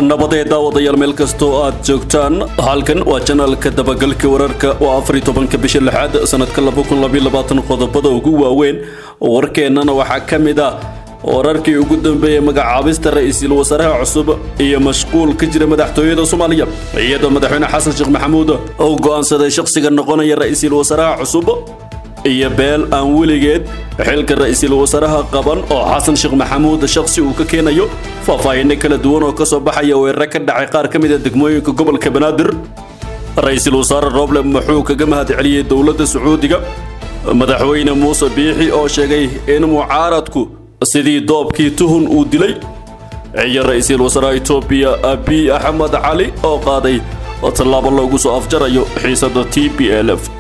nabadee daawadayaal meel kastoo aad joogtaan halkan waa janaalka dabagalka wararka oo afariy tobanka bisha lixaad sanadka laba kun labaiy labaatan qodobada ugu waaweyn warkeennana waxaa ka mid ah wararkii ugu dambeeyey magacaabista ra-iisul wasaaraha cusub iyo mashquul ka jira madaxtooyada soomaaliya iyadoo madaxweyne xasan sheekh maxamuud uu go'aansaday shakhsiga noqonaya ra-iisul wasaaraha cusub iyo beel aan weligeed xilka ra-iisul wasaaraha qaban oo xasan sheekh maxamuud shakhsi uu ka keenayo faahfaahinno kala duwan oo ka soo baxaya weerare ka dhacay qaar ka mid a degmooyinka gobolka banaadir ra-iisul wasaare roble muxuu kaga mahadceliyey dowladda sacuudiga madaxweyne muuse biixi oo sheegay in mucaaradku sidii doobkii tuhun uu dilay iyo ra-iisul wasaaraha etoobiya abiy axmed cali oo qaaday tallaabo loogu soo afjarayo xiisadda t b l f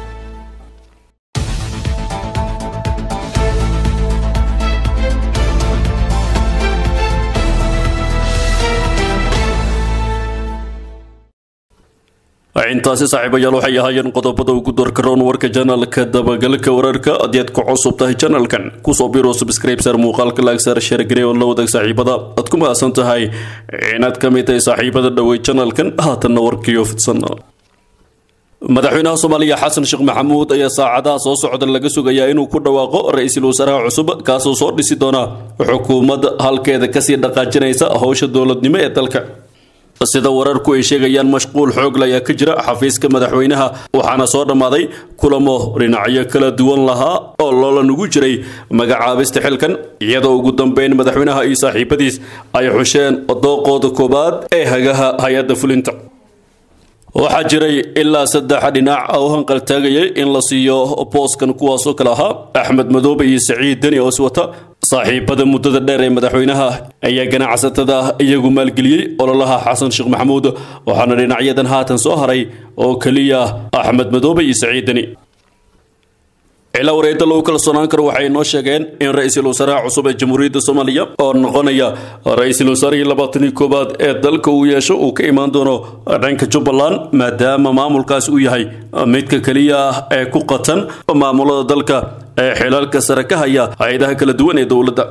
intaasi saaxiibayaal waxay ahaayeen qodobada ugu doorkaroon warka janaalka dabagalka wararka haddii aad ku cusub tahay janalkan kusoo biro subscribesar muuqaalka laagsaar sheergarey oo la wadaag saaxiibada aad ku mahadsan tahay inaad ka mid tahay saaxiibada dhowey janalkan haatanna warkiyo fidsan madaxweynaha soomaaliya xasan sheekh maxamuud ayaa saacadaha soo socda laga sugayaa inuu ku dhawaaqo ra-iisul wasaaraha cusub kaasoo soo dhisi doona xukuumad halkeeda kasii dhaqaajinaysa howsha dowladnimo ee dalka sida wararku ay sheegayaan mashquul xoogle ayaa ka jira xafiiska madaxweynaha waxaana soo dhammaaday kulamo dhinacyo kala duwan lahaa oo loola nugu jiray magacaabista xilkan iyadoo ugu dambeyn madaxweynaha iyo saaxiibadiis ay xusheen dooqooda koowaad ee hagaha hay-adda fulinta waxaa jiray ilaa saddex dhinac oo hanqaltaagayay in la siiyo booskan kuwaasoo kale ahaa axmed madoobe iyo saciid deni oo iswata saaxiibada muddada dheer ee madaxweynaha ayaa ganacsatada iyagu maalgeliyey ololaha xasan sheekh maxamuud waxaana dhinacyadan haatan soo haray oo keliya axmed madoobe iyo saciid deni ilaa wareedda lagu kalsoonaan karo waxay noo sheegeen in ra-iisul wasaaraha cusub ee jamhuuriyadda soomaaliya oo noqonaya ra-iisul wasaarihii labaatanii koowaad ee dalka uu yeesho uu ka imaan doono dhanka jubbaland maadaama maamulkaas uu yahay midka keliya ah ee ku qatan maamulada dalka ee xilalka sare ka haya hay-adaha kala duwan ee dowladda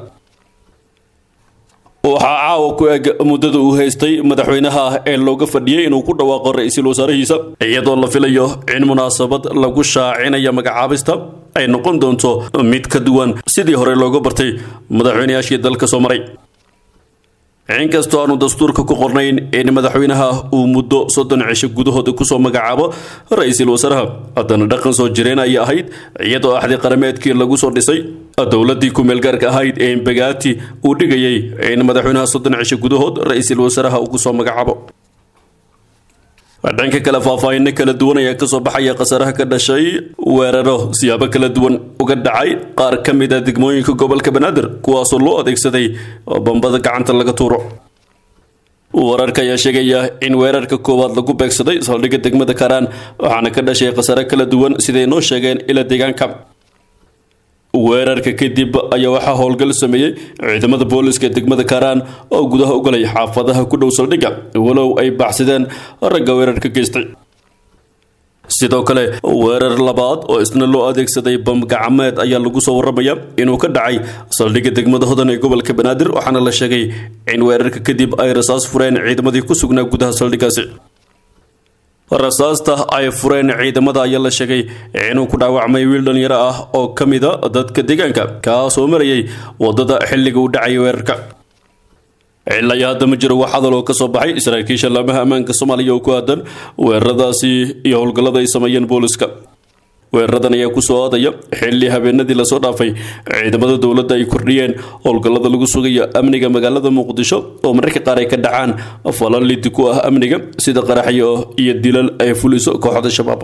waxaa caawa ku eg muddada uu haystay madaxweynaha ee looga fadhiyey inuu ku dhawaaqo ra-iisul wasaarihiisa iyadoo la filayo in munaasabad lagu shaacinaya magacaabista ay noqon doonto mid ka duwan sidii hore looga bartay madaxweynayaashii dalka soo maray inkastoo aanu dastuurka ku qornayn in madaxweynaha uu muddo soddon cisho gudahooda kusoo magacaabo ra-iisul wasaaraha haddana dhaqan soo jireen ayay ahayd iyadoo axdi qarameedkii lagu soo dhisay dowladdii ku-meelgaarka ahayd ee imbagaati uu dhigayay in madaxweynaha soddon cisho gudahood ra-iisul wasaaraha uu kusoo magacaabo dhanka kale faahfaahinno kala duwan ayaa kasoo baxaya khasaaraha ka dhashay weeraro siyaabo kala duwan uga dhacay qaar ka mid a degmooyinka gobolka banaadir kuwaasoo loo adeegsaday bambada gacanta laga tuuro wararka ayaa sheegaya in weerarka koowaad lagu beegsaday saldhigga degmada karaan waxaana ka dhashay khasaare kala duwan siday noo sheegeen ila deegaanka weerarka kadib ayaa waxaa howlgal sameeyey ciidamada booliska ee degmada karaan oo gudaha u galay xaafadaha ku dhow saldhigga walow ay baxsadeen ragga weerarka geystay sidoo kale weerar labaad oo isna loo adeegsaday bamgacmeed ayaa lagu soo warramaya inuu ka dhacay saldhigga degmada hodan ee gobolka banaadir waxaana la sheegay in weerarka kadib ay rasaas fureen ciidamadii ku sugnaa gudaha saldhiggaasi rasaasta ay fureen ciidamada ayaa la sheegay inuu ku dhaawacmay wiil dhalinyaro ah oo ka mida dadka deegaanka kaasoo marayay waddada xilliga uu dhacay weerarka ilaa iyo hadda ma jiro wax hadal oo ka soo baxay saraakiisha laamaha ammaanka soomaaliya oo ku aadan weeraradaasi iyo howlgallada ay sameeyeen booliska weeraradan ayaa ku soo aadaya xilli habeenadii lasoo dhaafay ciidamada dowladda ay kordhiyeen howlgallada lagu sugayo amniga magaalada muqdisho oo mararka qaar ay ka dhacaan falal lidi ku ah amniga sida qaraxyo iyo dilal ay fuliso kooxda shabaab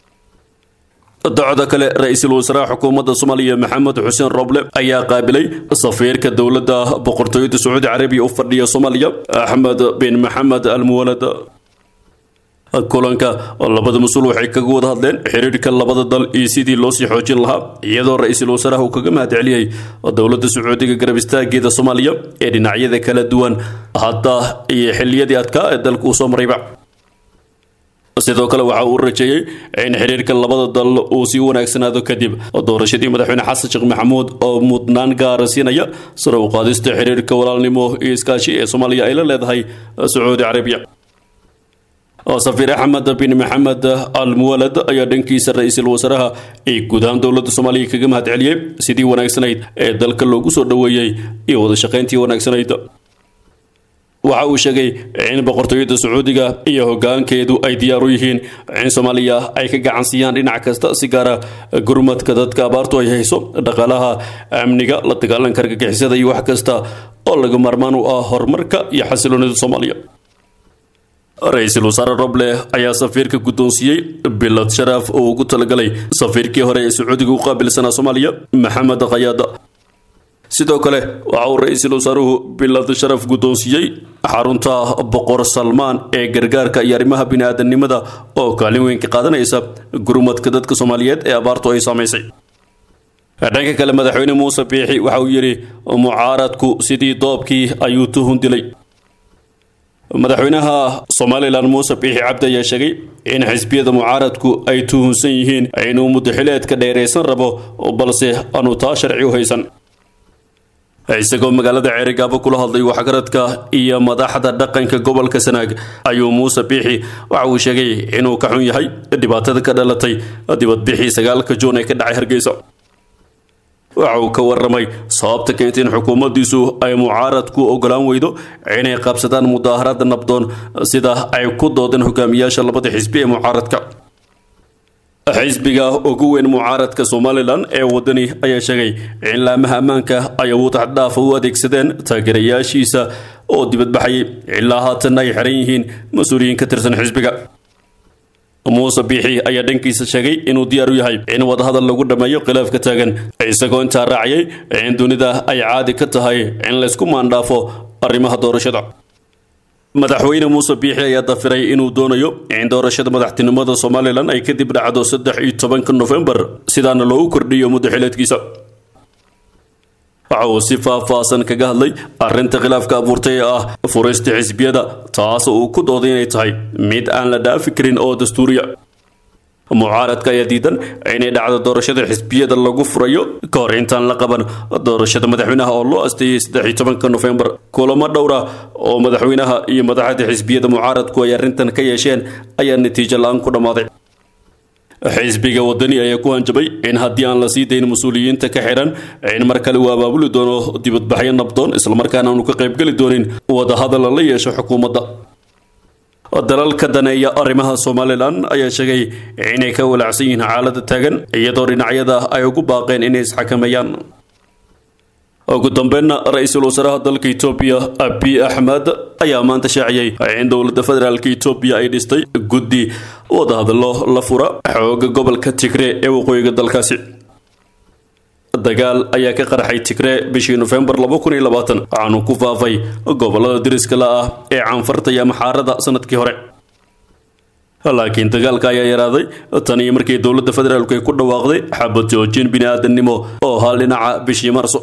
docda kale ra-iisul wasaaraha xukuumadda soomaaliya maxamed xuseen roble ayaa qaabilay safiirka dowladda boqortooyada sacuudi carabiya u fadhiya soomaaliya axmed bin maxamed almuwalad kulanka labada mas-uul waxay kaga wada hadleen xiriirka labada dal iyo sidii loo sii xoojin lahaa iyadoo ra-iisul wasaaraha uu kaga mahadceliyey dowladda sacuudiga garab istaageeda soomaaliya ee dhinacyada kala duwan hadda iyo xilliyadii adkaa ee dalka uu soo marayba sidoo kale waxa uu rajeeyey in xiriirka labada dal uu sii wanaagsanaado kadib doorashadii madaxweyne xasan sheekh maxamuud oo mudnaan gaara siinaya sare u qaadista xiriirka walaalnimo iyo iskaashi ee soomaaliya ay la leedahay sacuudi carabiya safiir axmed bin maxamed al muwalad ayaa dhankiisa ra-iisul wasaaraha ee guud ahaan dowladda soomaaliya kaga mahad celiyey sidii wanaagsanayd ee dalka loogu soo dhoweeyey iyo wada shaqayntii wanaagsanayd waxa uu sheegay in boqortooyada sacuudiga iyo hogaankeedu ay diyaar u yihiin in soomaaliya ay ka gacan siiyaan dhinac kasta si gaara gurmadka dadka abaartu ay hayso dhaqaalaha amniga la dagaalanka argagixisada iyo wax kasta oo laga maarmaan u ah horumarka iyo xasiloonida soomaaliya ra-iisul wasaare roble ayaa safiirka guddoonsiiyey bilad sharaaf oo ugu talagalay safiirkii hore ee sacuudiga u qaabilsanaa soomaaliya maxamed khayaada sidoo kale waxa uu ra-iisul wasaaruhu bilad sharaf guddoonsiiyey xarunta boqor salmaan ee gargaarka iyo arrimaha bini-aadamnimada oo kaalin weyn ka qaadanaysa gurmadka dadka soomaaliyeed ee abaartu ay saamaysay dhanka kale madaxweyne muuse biixi waxa uu yidhi mucaaradku sidii doobkii ayuu tuhun dilay madaxweynaha somalilan muuse biixi cabdi ayaa sheegay in xisbiyada mucaaradku ay tuhunsan yihiin inuu muddaxileedka dheeraysan rabo balse aanu taa sharci u haysan isagoo magaalada ceerigaabo kula hadlay waxgaradka iyo madaxda dhaqanka gobolka sanaag ayuu muuse biixi waxa uu sheegay inuu ka xun yahay dhibaatada ka dhalatay dibadbixii sagaalka juun ee ka dhacay hargeysa waxa uu ka waramay sababta keentay in xukuumaddiisu ay mucaaradku ogolaan weydo inay qabsadaan mudaaharaada nabdoon sida ay ku doodeen hogaamiyaasha labada xisbi ee mucaaradka xisbiga ugu weyn mucaaradka somalilan ee wadani ayaa sheegay in laamaha ammaanka ay awood xaddhaafa u adeegsadeen taageerayaashiisa oo dibadbaxayay ilaa haatan ay xiran yihiin mas-uuliyiin ka tirsan xisbiga muuse biixi ayaa dhankiisa sheegay inuu diyaar u yahay in wadahadal lagu dhammeeyo khilaafka taagan isagoo intaa raaciyay in dunida ay caadi ka tahay in laysku maandhaafo arrimaha doorashada madaxweyne muuse biixi ayaa dafiray inuu doonayo in doorashada madaxtinimada somalilan ay kadib dhacdo saddex iyo tobanka nofembar sidaana loogu kordhiyo muddaxileedkiisa waxa uu si faah-faahsan kaga hadlay arrinta khilaafka abuurtay ee ah furista xisbiyada taas uu ku dooday inay tahay mid aan la dhaafi karin oo dastuuriya mucaaradka ayaa diidan inay dhacdo doorashada xisbiyada lagu furayo ka hor intaan la qaban doorashada madaxweynaha oo loo asteeyey saddex iyo tobanka nofembar kulamo dhowra oo madaxweynaha iyo madaxda xisbiyada mucaaradku ay arrintan ka yeesheen ayaa natiijo la-aan ku dhammaaday xisbiga wadani ayaa ku hanjabay in haddii aan la sii dayn mas-uuliyiinta ka xiran in mar kale uu abaabuli doono dibadbaxyo nabdoon islamarkaana aanu ka qaybgeli doonin wadahadal la yeesho xukuumadda dalalka daneeya arrimaha somalilan ayaa sheegay inay ka walaacsan yihiin xaalada taagan iyadoo dhinacyada ay ugu baaqeen inay isxakameeyaan ugu dambeynna ra-iisul wasaaraha dalka etoobiya abiy axmed ayaa maanta shaaciyey in dowladda federaalka etoobiya ay dhistay guddi wadahadallo la fura xooga gobolka tigree ee waqooyiga dalkaasi dagaal ayaa ka qarxay tigree bishii nofembar waxaanu ku faafay gobolada diriska la ah ee canfarta iyo maxaarada sanadkii hore laakiin dagaalka ayaa yaraaday tan iyo markii dowladda federaalku ay ku dhawaaqday xabad joojin bini-aadamnimo oo hal dhinaca bishii marso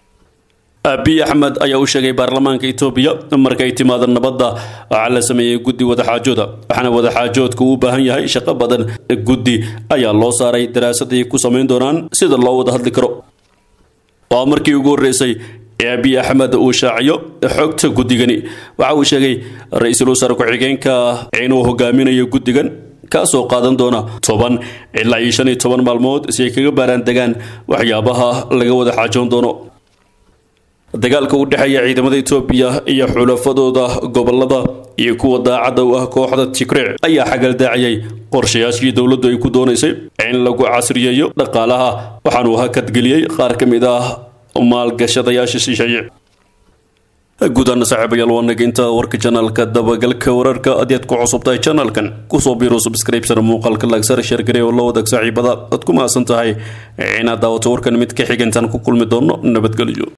abiy axmed ayaa u sheegay baarlamaanka etoobiya markay timaado nabadda waxaa la sameeyey guddi wadaxaajooda waxaana wadaxaajoodka uu u baahan yahay shaqo badan guddi ayaa loo saaray daraasad ay ku samayn doonaan sida loo wada hadli karo waa markii ugu horreysay ee abiy axmed uu shaaciyo xogta guddigani waxa uu sheegay ra-iisul wasaare ku-xigeenka inuu hogaaminayo guddigan kaasoo qaadan doona toban ilaa iyo shan iyo toban maalmood si ay kaga baaraan degaan waxyaabaha laga wada xaajoon doono dagaalka u dhexeeya ciidamada etoobiya iyo xulafadooda gobolada iyo kuwa daacadda u ah kooxda tigree ayaa xagaldaaciyay qorshayaashii dowladdu ay ku doonaysay in lagu casriyeeyo dhaqaalaha waxaanuu hakadgeliyey qaar ka mid ah maalgashadayaasha shisheeye guudana saaxiibayaal waa naginta warka janalka dabagalka wararka adiad ku cusubtahay janalkan kusoo biiro subscribesar muuqaalka lagsar sheergare oo la wadaag saaxiibada aad ku mahadsan tahay inaad daawato warkan mid ka xigantaan ku kulmi doono nabadgelyo